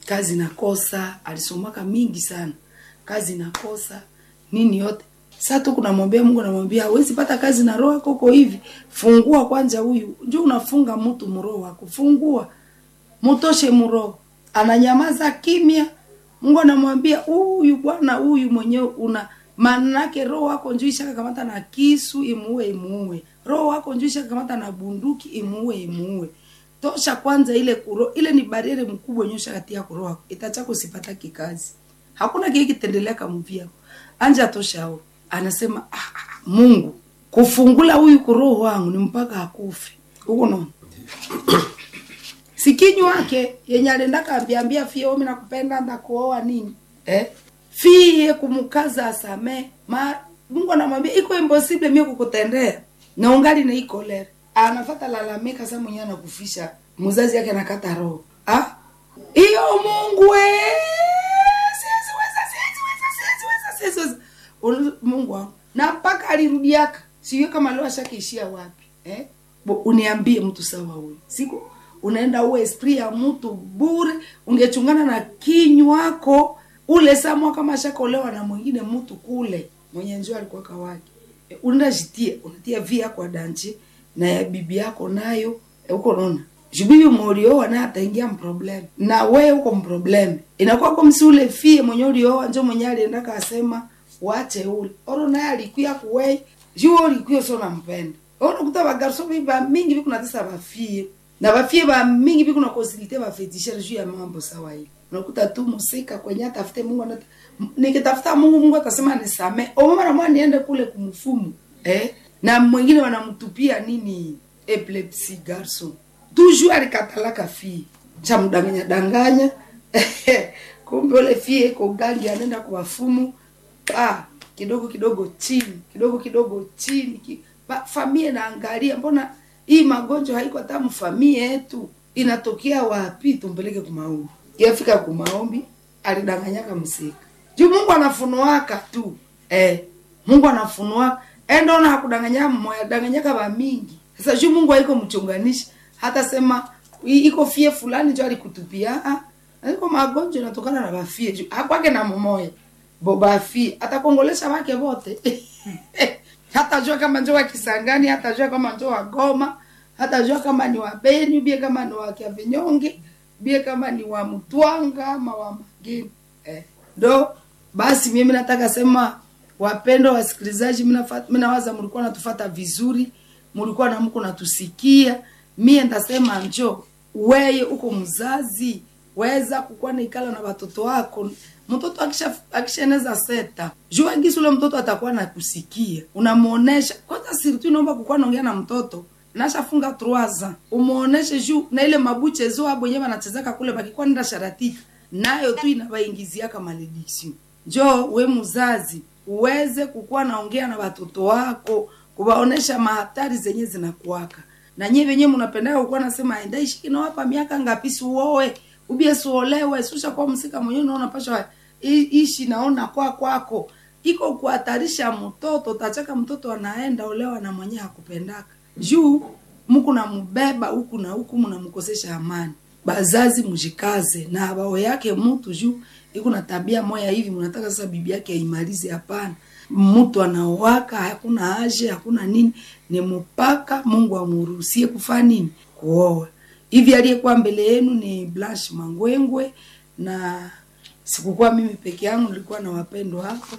kazi nakosa alisomaka mingi sana kazi nakosa nini yote sasa tu kunamwambia mungu anamwambia hawezi pata kazi na roho yako uko hivi fungua kwanza huyu njo unafunga mtu mroho wako fungua mutoshe mroho ananyamaza kimya mungu anamwambia huyu bwana huyu mwenyewe una manake roho wako njuu ishakakamata na kisu imuue imuue roho wako njuu ishakakamata na bunduki imuue imuue tosha kwanza ile kuro ile ni bariere mkubwa yenye ushakatia kuroho wako itachako sipata kikazi hakuna kile kitendelea kamuvia anja toshao anasema ah, ah, mungu kufungula huyu kuroho wangu ni mpaka akufe huko naona sikinyu wake yenye alienda kaambiambia fie omi nakupenda ndakuoa nini eh? fie kumkaza asame ma mungu anamwambia iko impossible mie kukutendea na ungali na iko lere anafata lalamika sa mwenyewe anakufisha mzazi yake anakata roho ah? hiyo mungu we siwezi weza, siwezi weza, siwezi weza, siwezi weza. Ulu- mungu wangu na mpaka alirudiaka sijui kama leo ashakiishia wapi eh? Bo, uniambie mtu sawa huyu siku unaenda uwe esprit ya mtu bure ungechungana na kinywako ule samwa kama ashakolewa na mwingine mtu kule mwenye njoo alikuwa kawake e, unaenda jitie unatia via kwa danchi na ya bibi yako nayo e, uko naona jubibi mulioa naye ataingia mproblem na we uko mproblem inakuwa kwa msi ule fie mwenye ulioa njo mwenye alienda kasema wache ule oro naye alikuya kuwei juu ulikuya sio nampenda unakuta bagarso ba mingi biku natesa bafie na bafie ba mingi biku na konsilite bafetishere juu ya mambo sawa hivi unakuta tu musika kwenye atafute mungu anata nikitafuta mungu mungu atasema nisame omama namwa niende kule kumfumu eh? na mwingine wanamtupia nini epilepsy garson toujours alikatalaka fie chamdanganya danganya kumbe ule fie iko gangi anaenda kwa wafumu ah, kidogo kidogo chini kidogo kidogo chini ki, ba, famie naangalia mbona hii magonjwa haiko hata mfamie yetu inatokea wapi tumpeleke kumaombi yafika kumaombi alidanganyaka msika juu mungu anafunuaka tu eh, mungu anafunuaka endona hakudanganya mmoya danganyaka bamingi sasa juu mungu haiko mchunganishi hata sema "I- iko fie fulani jo alikutupia ah, iko magonjwa inatokana na bafie juu hakwake na mumoya bo bafie atakongolesha wake wote hatajua kama njo wa kisangani hatajua kama njo wa goma hatajua kama ni wa beni bie kama ni wa kiavinyonge bie kama ni wa mtwanga ama wa mageni eh. ndo basi mimi nataka sema wapendo wasikilizaji minawaza mlikuwa natufata vizuri mlikuwa na mko natusikia mie ndasema njo weye uko mzazi weza kukuwa naikala na watoto wako mtoto akisha akishaeneza seta jua gisi ule mtoto atakuwa nakusikia unamuonesha kwanza sirtu inaomba kukuwa naongea na mtoto nashafunga troaza umuoneshe juu na ile mabuchezo abo yenyewe wanachezaka kule bakikuwa nenda sharatika nayo tu inabaingiziaka malediction njo we mzazi uweze kukuwa naongea na watoto wako kuwaonesha mahatari zenye zinakuwaka na nyie venyewe mnapendaga kukuwa nasema endaishi kinawapa miaka ngapi siuoe ubie suolewe susha kwa msika mwenyewe unaona pasha i- ishi naona kwa kwako iko kuhatarisha mtoto tachaka mtoto anaenda olewa na mwenyewe hakupendaka juu muku namubeba huku na huku mnamkosesha amani bazazi mjikaze na bao yake mtu juu iko na tabia moya hivi mnataka sasa bibi yake aimalize hapana mtu anaowaka hakuna haja hakuna nini ni mpaka mungu amruhusie kufanya nini kuoa hivi aliyekuwa mbele yenu ni blanche mangwengwe na sikukuwa mimi peke yangu nilikuwa na wapendwa hapo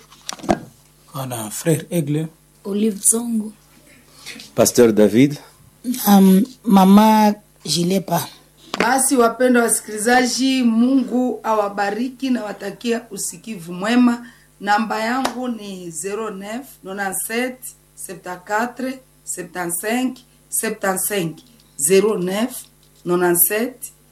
Voilà, frère Aigle. Olive Zongo. Pasteur David. Um, mama Jilepa. basi wapendwa wasikilizaji mungu awabariki na watakia usikivu mwema namba yangu ni 09 97 74 75 75 09 97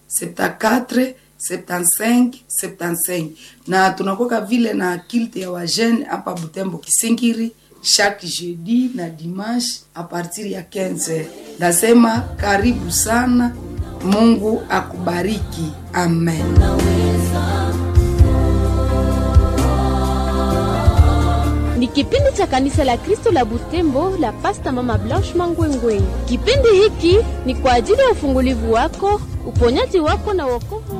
74 75 75 na tunakoka vile na kilte ya wajene hapa butembo kisingiri chaque jeudi na dimanche a partir ya 15 nasema karibu sana mungu akubariki amen ni kipindi cha kanisa la kristo la butembo la pasta mama blanche mangwengwe kipindi hiki ni kwa ajili ya ufungulivu wako uponyaji wako na wokovu